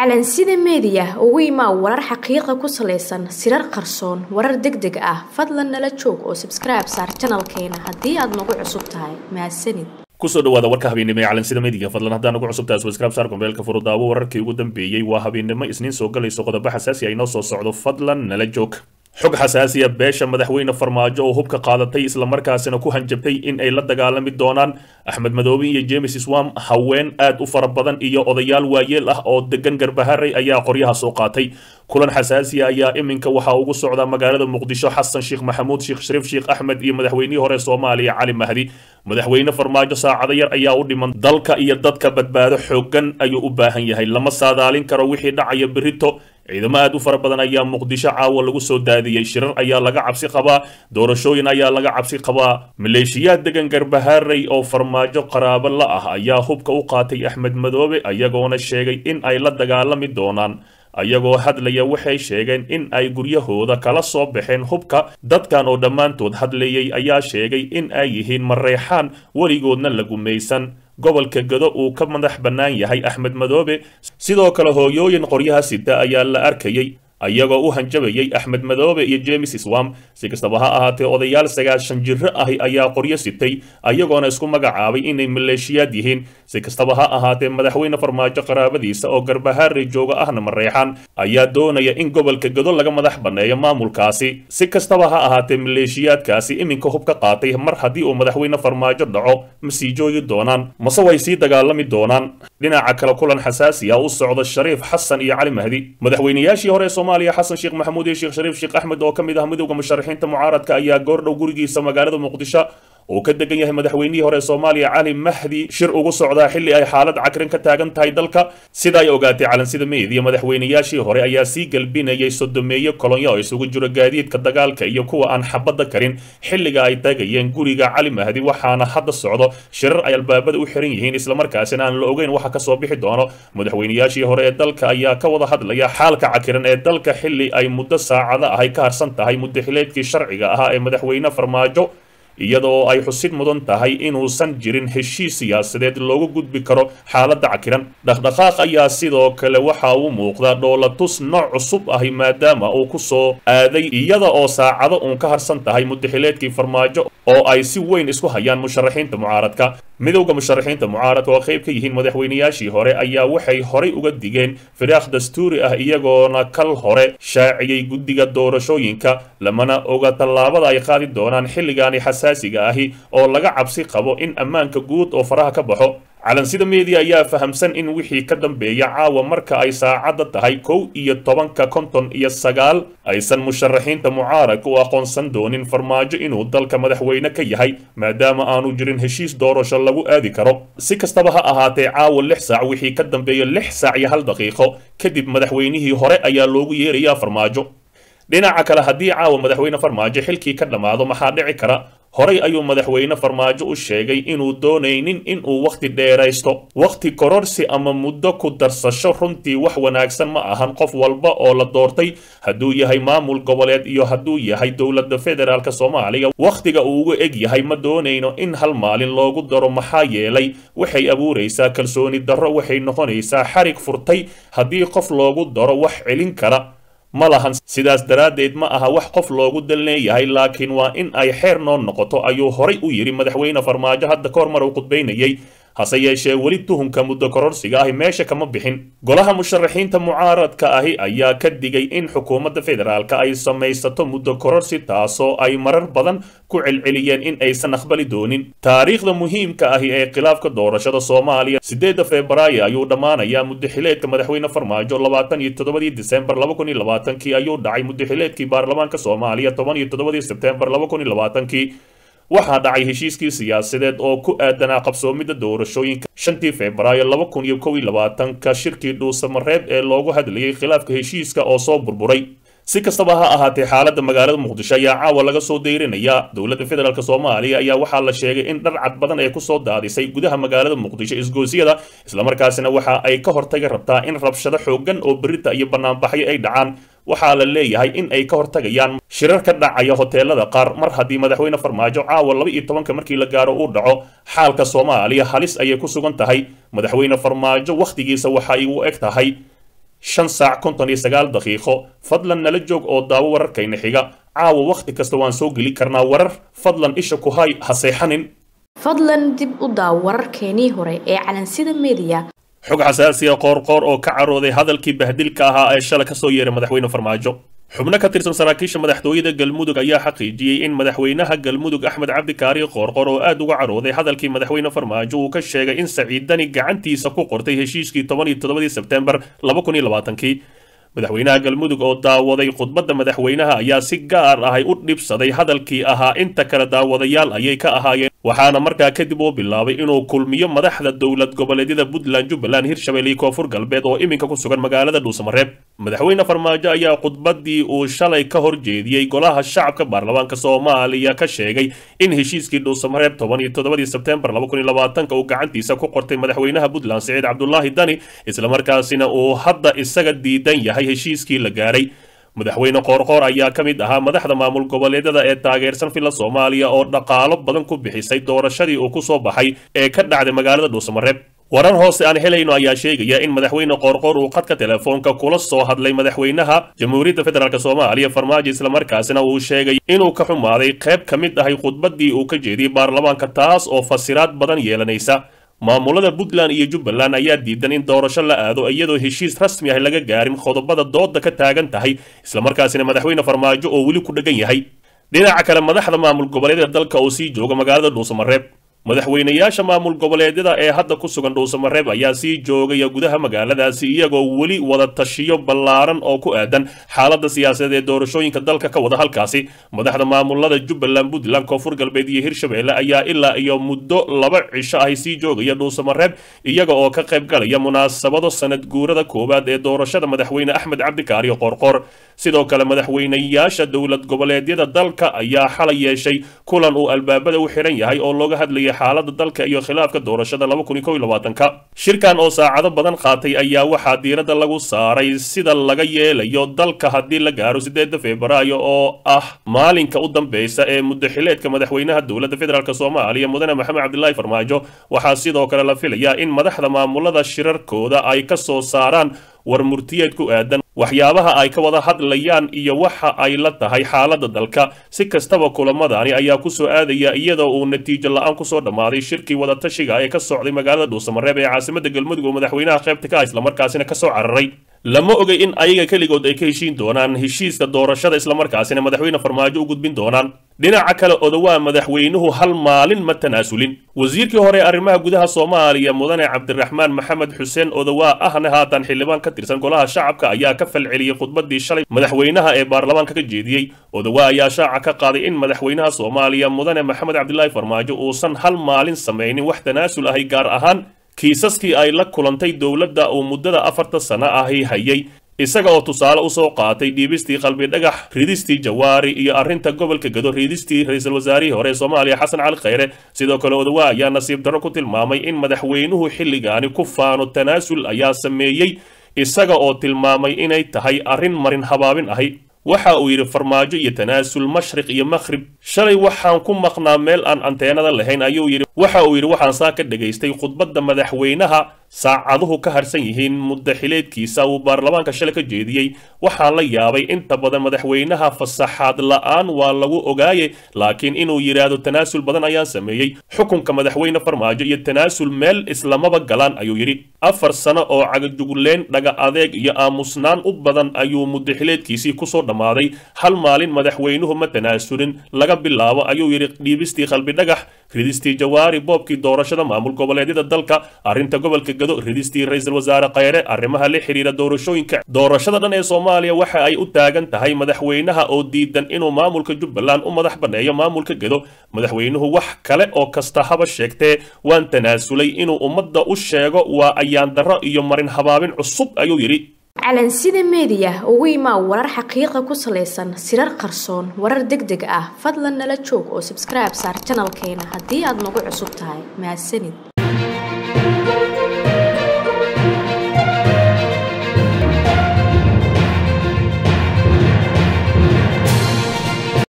calansida meediya ugu imaa warar xaqiiqa ku salaysan sirar qarsoon warar deg deg ah fadlan nala joog oo sabskribe saar janalkeena haddii aad nagu cusub tahay mahadsanid kusoo dhawaada warka habeennimo ee calansida meediga fadlan haddaan ugu cusubtahay subscribe saar kumbeelka furudaawo wararkii ugu dambeeyey waa habeennimo isniin soo galayso qodobo xasaasi ay noo soo socdo fadlan nala joog xog xasaasiya beesha madaxweyne farmaajo oo hubka qaadatay islamarkaasina ku hanjabtay in ay la dagaalami doonaan axmed madoobe iyo james swam haween aad u fara badan iyo odayaal waayeel ah oo degan garbaharey ayaa qoryaha soo qaatay kulan xasaasiya ayaa iminka waxaa ugu socda magaalada muqdisho xasan sheekh maxamuud sheekh shariif sheekh axmed iyo madaxweynihii hore soomaaliya cali mahdi madaxweyne farmaajo saacado yar ayaa u dhiman dalka iyo dadka badbaado xoogan ayuu u baahan yahay lama saadaalin karo wixii dhacaya berito ciidamo aad u fara badan ayaa muqdisho caawa lagu soo daadiyey shirar ayaa laga cabsi qabaa doorashooyin ayaa laga cabsi qabaa maleeshiyaad degan garbaharey oo farmaajo qaraabo la ah ayaa hubka u qaatay axmed madoobe ayagoona sheegay in ay la dagaalami doonaan ayagoo hadlaya waxay sheegeen in ay guryahooda kala soo baxeen hubka dadkan oo dhammaantood hadlayay ayaa sheegay in ay yihiin mareexaan weligoodna la gumaysan gobolka gado uu ka madax bannaan yahay axmed madoobe sidoo kale hooyooyin qoryaha sita ayaa la arkayay ayagoo u hanjabayay axmed madoobe iyo james swam si kastaba ha ahaatee odayaal sagaashan jiro ahi ayaa qoryo sitay ayagoona isku magacaabay inay maleeshiyaad yihiin si kastaba ha ahaatee madaxweyne farmaajo qaraabadiisa oo garbahaarey jooga ahna mareexan ayaa doonaya in gobolka gado laga madax banneeyo maamulkaasi si kastaba ha ahaatee maleeshiyaadkaasi iminka hub ka qaatay mar haddii uu madaxweyne farmaajo dhaco ma sii joogi doonaan mase way sii dagaalami doonaan dhinaca kale kulan xasaasi ah u socda shariif xasan iyo cali mahdi madaxweynayaashii hore soomaaliya xasan sheekh maxamuud iyo sheekh shariif sheekh axmed oo ka mid ah midowda musharaxiinta mucaaradka ayaa goordhow gurigiisa magaalada muqdisho uu ka degan yahay madaxweynihii hore soomaaliya cali mahdi shir ugu socdaa xilli ay xaalad cakrin ka taagan tahay dalka sida ay ogaatay calansida meediya madaxweynayaashii hore ayaa sii galbinayay sodomeeye kolonyo oo isugu jiro gaadiidka dagaalka iyo kuwa aan xabadda karin xilliga ay tagayeen guriga cali mahdi waxaana hadda socdo shirar ay albaabada u xiran yihiin islamarkaasina aan la ogeyn waxa kasoo bixi doono madaxweynayaashii hore ee dalka ayaa ka wada hadlaya xaalka cakiran ee dalka xilli ay muddo saacada ahay ka harsan tahay muddaxileedkii sharciga ahaa ee madaxweyne farmaajo iyadoo ay xusid mudan tahay inuusan jirin heshiis siyaasadeed loogu gudbi karo xaaladda cakiran dhaqdhaqaaq ayaa sidoo kale waxa uu muuqdaa dhoolatus nooc cusub ahi maadaama uu ku soo aaday iyada oo saacado uun ka harsan tahay muddaxileedkii farmaajo oo ay si weyn isku hayaan musharaxiinta mucaaradka midowda musharaxiinta mucaaradka oo qayb ka yihiin madaxweynayaashii hore ayaa waxay horay uga digeen firaaq dastuuri ah iyagoona kal hore shaaciyey guddiga doorashooyinka lamana oga tallaabada ay qaadi doonaan xilligaani xasaasiga ahi oo laga cabsi qabo in ammaanka guud oo faraha ka baxo calansida media ayaa fahamsan in wixii ka dambeeya caawa marka ay saacadda tahay kow iyo tobanka konton iyo sagaal aysan musharaxiinta mucaaradka u aqoonsan doonin farmaajo inuu dalka madaxweyne ka yahay maadaama aanu jirin heshiis doorasho lagu aadi karo si kastaba ha ahaatee caawa lix saac wixii ka dambeeya lix saac iyo hal daqiiqo kadib madaxweynihii hore ayaa loogu yeerayaa farmaajo dhinaca kale haddii caawa madaxweyne farmaajo xilkii ka dhammaado maxaa dhici kara horay ayuu madaxweyne farmaajo u sheegay inuu doonaynin inuu wakhti dheeraysto wakhti kororsi ama muddo ku darsasho runtii wax wanaagsan ma ahan qof walba oo la doortay hadduu yahay maamul goboleed iyo hadduu yahay dowladda federaalk soomaaliya wakhtiga uu uga eg yahay ma doonayno in hal maalin loogu daro maxaa yeelay waxay abuuraysaa kalsooni darro waxay noqonaysaa xarig furtay haddii qof loogu daro wax celin kara ma lahan sidaas daraaddeed ma aha wax qof loogu dal leeyahay laakiin waa in ay xeer noo noqoto ayuu horay u yidhi madaxweyne farmaajo hadda ka hor mar uu khudbaynayay hase yeeshee weli tuhunka muddo kororsiga ahi meesha kama bixin golaha musharaxiinta mucaaradka ahi ayaa ka digay in xukuumadda federaalka ay samaysato muddo kororsi taasoo ay marar badan ku celceliyeen in aysan aqbali doonin taariikhda muhiimka ahi ee khilaafka doorashada soomaaliya siddeedda febraayo ayuu dhammaanayaa muddaxileedka madaxweyne farmaajo labaatan iyo toddobadii disembar laba kun iyo labaatankii ayuu dhacay muddaxileedkii baarlamaanka soomaaliya toban iyo toddobadii sebtembar laba kun iyo labaatankii waxaa dhacay heshiiskii siyaasadeed oo ku aadanaa qabsoomidda doorashooyinka shantii febraayo laba kun iyo kow iyo labaatanka shirkii dhuusamareeb ee loogu hadlayay khilaafka heshiiska oo soo burburay si kastaba ha ahaatee xaaladda magaalada muqdisho ayaa caawa laga soo dayrinaya dowladda federaalk soomaaliya ayaa waxaa la sheegay in dharcad badan ay kusoo daadisay gudaha magaalada muqdisho isgoosiyada islamarkaasina waxa ay ka hortagi rabtaa in rabshado xoogan oo berita iyo banaanbaxyo ay dhacaan waxaa la leeyahay in ay ka hortagayaan shirar ka dhacaya hoteelada qaar mar haddii madaxweyne farmaajo caawa laba iyo tobanka markii la gaaro uu dhaco xaalka soomaaliya halis ayay ku sugan tahay madaxweyne farmaajo wakhtigiisa waxa ay u eg tahay shan saac konton iyo sagaal daqiiqo fadlan nala joog oo daawo wararkayna xiga caawa wakhti kasta waan soo geli karnaa warar fadlan isha ku hay ha seexanin fadlan dib u daaw wararkeenii hore ee calansida mediya xog xasaasiya qoorqoor oo ka carooday hadalkii bahdilka ahaa ee shala kasoo yeeray madaxweyne farmaajo xubno ka tirsan saraakiisha madaxtooyada galmudug ayaa xaqiijiyey in madaxweynaha galmudug axmed cabdikaari qoorqor oo aad uga carooday hadalkii madaxweyne farmaajo uu ka sheegay in saciidani gacantiisa ku qortay heshiiskii toban iyo toddobadii sebtembar laba kun iyo labaatankii madaxweynaha galmudug oo daawaday khudbadda madaxweynaha ayaa si gaar ahay u dhibsaday hadalkii ahaa inta kale daawadayaal ayay ka ahaayeen waxaana markaa kadib uu bilaabay inuu kulmiyo madaxda dowlad goboleedyada puntland jubbaland hirshabelle iyo koonfur galbeed oo iminka ku sugan magaalada dhuusamareeb madaxweyne farmaajo ayaa khudbaddii uu shalay ka hor jeediyey golaha shacabka baarlamaanka soomaaliya ka sheegay in heshiiskii dhuusamareeb toban iyo toddobadii sebtembar laba kun iyo labaatanka uu gacantiisa ku qortay madaxweynaha puntland siciid cabdulaahi dani islamarkaasina uu hadda isaga diidan yahay heshiiskii la gaaray madaxweyne qoorqoor ayaa ka mid ahaa madaxda maamul goboleedyada ee taageersan filla soomaaliya oo dhaqaalo badan ku bixisay doorashadii uu ku soo baxay ee ka dhacday magaalada dhuusamareeb warar hoose aan helayno ayaa sheegaya in madaxweyne qoorqoor uu khadka telefoonka kula soo hadlay madaxweynaha jamhuuriyadda federaalk soomaaliya farmaajo islamarkaasina uu sheegay inuu ka xumaaday qayb ka mid ahay khudbaddii uu ka jeediyey baarlamaanka taas oo fasiraad badan yeelanaysa maamulada puntland iyo jubbaland ayaa diidan in doorasho la aado iyadoo heshiis rasmi ah laga gaarin qodobada dooda ka taagan tahay islamarkaasina madaxweyne farmaajo oo weli ku dheggan yahay dhinaca kale madaxda maamul goboleedyada dalka oo sii jooga magaalada dhuusamareeb madaxweynayaasha maamul goboleedyada ee hadda ku sugan dhuusamareeb ayaa sii joogaya gudaha magaaladaasi iyagoo weli wada tashiyo ballaaran oo ku aadan xaaladda siyaasadeed ee doorashooyinka dalka ka wada halkaasi madaxda maamulada jubbaland puntland koonfur galbeed iyo hirshabelle ayaa ilaa iyo muddo laba cisho ahy sii joogaya dhuusamareeb iyaga oo ka qayb galaya munaasabado sanad guurada koowaad ee doorashada madaxweyne axmed cabdikaariyo qoorqoor sidoo kale madaxweynayaasha dowlad goboleedyada dalka ayaa xalay yeeshay kulan uu albaabada u xiran yahay oo looga hadlayay xaalada dalka iyo khilaafka doorashada laba kun iyo kow iyo labaatanka shirkan oo saacado badan qaatay ayaa waxaa diiradda lagu saaray sida laga yeelayo dalka haddii la gaaro sideeda febraayo oo ah maalinka u dambeysa ee muddaxileedka madaxweynaha dowladda federaalk soomaaliya mudane maxamed cabdilaahi farmaajo waxaa sidoo kale la filayaa in madaxda maamulada shirarkooda ay ka soo saaraan war murtiyeed ku aadan waxyaabaha ay ka wada hadlayaan iyo waxa ay la tahay xaaladda dalka si kastaba kulamadani ayaa ku soo aadaya iyadoo uu natiijo la-aan kusoo dhammaaday shirkii wadatashiga ee ka socday magaalada dhuusamareeb ee caasimadda galmudug oo madaxweynaha qaybta ka ah islamarkaasina kasoo cararay lama ogay in ayaga keligood ay ka heshiin doonaan heshiiska doorashada islamarkaasina madaxweyne farmaajo u gudbin doonaan dhinaca kale odawaa madaxweynuhu hal maalin ma tanaasulin wasiirkii hore arrimaha gudaha soomaaliya mudane cabdiraxmaan maxamed xuseen odawaa ahna haatan xildhibaan ka tirsan golaha shacabka ayaa ka falceliyey khudbadii shalay madaxweynaha ee baarlamaanka ka jeediyey odawaa ayaa shaaca ka qaaday in madaxweynaha soomaaliya mudane maxamed cabdilaahi farmaajo uusan hal maalin samaynin wax tanaasul ahay gaar ahaan kiisaskii ay la kulantay dowladda uu muddada afarta sano ahi hayay isaga oo tusaale usoo qaatay dhiibistii qalbi dhagax ridistii jawaari iyo arrinta gobolka gado ridistii ra-iisul wasaarihii hore ee soomaaliya xasan cali khayre sidoo kale odawaa ayaa nasiib darro ku tilmaamay in madaxweynuhu xilligaani ku faano tanaasul ayaa sameeyey isaga oo tilmaamay inay tahay arrin marin habaabin ahi waxa uu yidhi farmaajo iyo tanaasul mashriq iyo makhrib shalay waxaan ku maqnaa meel aan anteenada lahayn ayuu yidhi waxa uu yidhi waxaan saa ka dhegaystay khudbadda madaxweynaha saacaduhu ka harsan yihiin muddaxileedkiisa uu baarlamaanka shalay ka jeediyey waxaan la yaabay inta badan madaxweynaha fasaxaad la-aan waa lagu ogaaye laakiin inuu yidhaahdo tanaasul badan ayaan sameeyey xukunka madaxweyne farmaajo iyo tanaasul meel islamaba galaan ayuu yidhi afar sano oo cagajugleen dhaga adeeg iyo aamusnaan u badan ayuu muddaxileedkiisii kusoo dhammaaday hal maalin madaxweynuhu ma tanaasulin laga bilaabo ayuu yidhi dhiibistii qalbi dhagax ridistii jawaari boobkii doorashada maamul goboleedyada dalka arrinta gobolka gado ridistii ra-iisul wasaare khayre arrimaha la xiriira doorashooyinka doorashada dhan ee soomaaliya waxa ay u taagan tahay madaxweynaha oo diidan inuu maamulka jubbaland u madax banneeyo maamulka gado madaxweynuhu wax kale oo kasta haba sheegtee waan tanaasulay inuu ummadda u sheego waa ayaan darro iyo marin habaabin cusub ayuu yidhi calansida meediya ugu imaa warar xaqiiqa ku salaysan sirar qarsoon warar deg deg ah fadlan nala joog oo sabskribe saar janalkeena haddii aad nagu cusub tahay mahadsanid